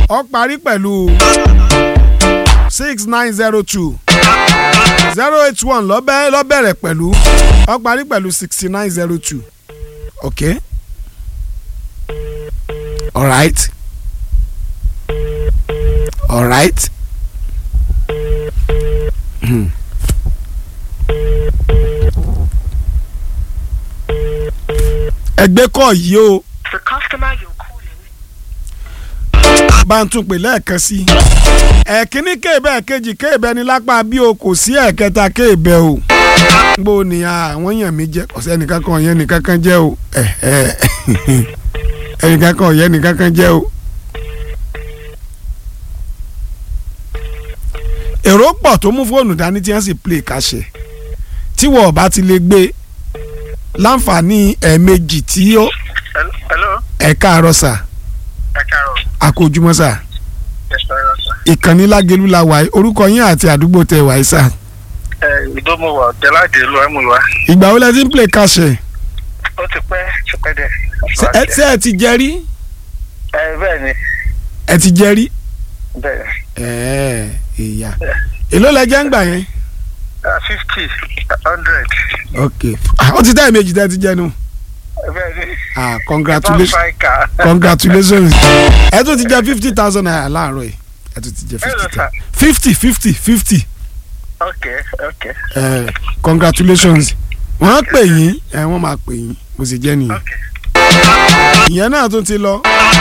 ó parí pẹ̀lú six nine zero two zero eight one lọ́bẹ̀ lọ́bẹ̀rẹ̀ pẹ̀lú ó parí pẹ̀lú sixty nine zero two okay alright alright. Hmm. ẹgbẹ́ kọ̀ yìí o The customer you're calling. bá ń tún pè lẹ́ẹ̀kan sí i. ẹ̀kíní kéèbẹ̀ ẹ̀kejì kéèbẹ̀ ni lápá bí o kò sí ẹ̀kẹta kéèbẹ̀ o. gbó ni àwọn èèyàn mi jẹ́ ọ̀sẹ̀ ẹnìkan kan ọ̀yẹ́ nìkan kan jẹ́ o. ẹ̀ ẹ̀ ẹnìkan kan ọ̀yẹ́ nìkan kan jẹ́ o. èrò pọ̀ tó mú fóònù dání tí wọ́n sì play kàṣẹ tí wọ́n bá ti lè gbé láǹfààní ẹ̀ẹ̀mejì tí ó hello ẹ̀ka àárọ̀ sà ẹ káàárọ̀ àkójúmọ́ sà ẹ sọ̀rọ̀ sà. ìkànnì lágẹ̀lú la wà orúkọ yín àti àdúgbò tẹ wà sà. ẹ ìdómọwà tẹláde ìlú ẹmúlùwà ìgbà wo lẹ ti ń play kàṣẹ ó ti pẹ́ ti pẹ́ dẹ̀. Ṣé- ẹ ṣé ẹ ti jẹ rí ẹ bẹ́ẹ̀ ni ẹ ti jẹ rí. bẹ́ẹ̀ ẹ̀ẹ́ ìyá èló lẹ jẹ́ ń gbà yẹn. fifty hundred ok Ah, ó ti dá ẹ̀mejì tẹ́ ti jẹnu. bẹ́ẹ̀ ni ah congratulations bá fà ká. congratulations ẹ tún ti jẹ fifty thousand naira láàárọ̀ yìí ẹ tún ti jẹ Hello, fifty sir. fifty fifty fifty ok ok ẹ congratulations wọ́n á pè yín ẹ wọ́n máa pè yín mo sì jẹ́ nìyẹn ok. ìyẹn náà tún ti lọ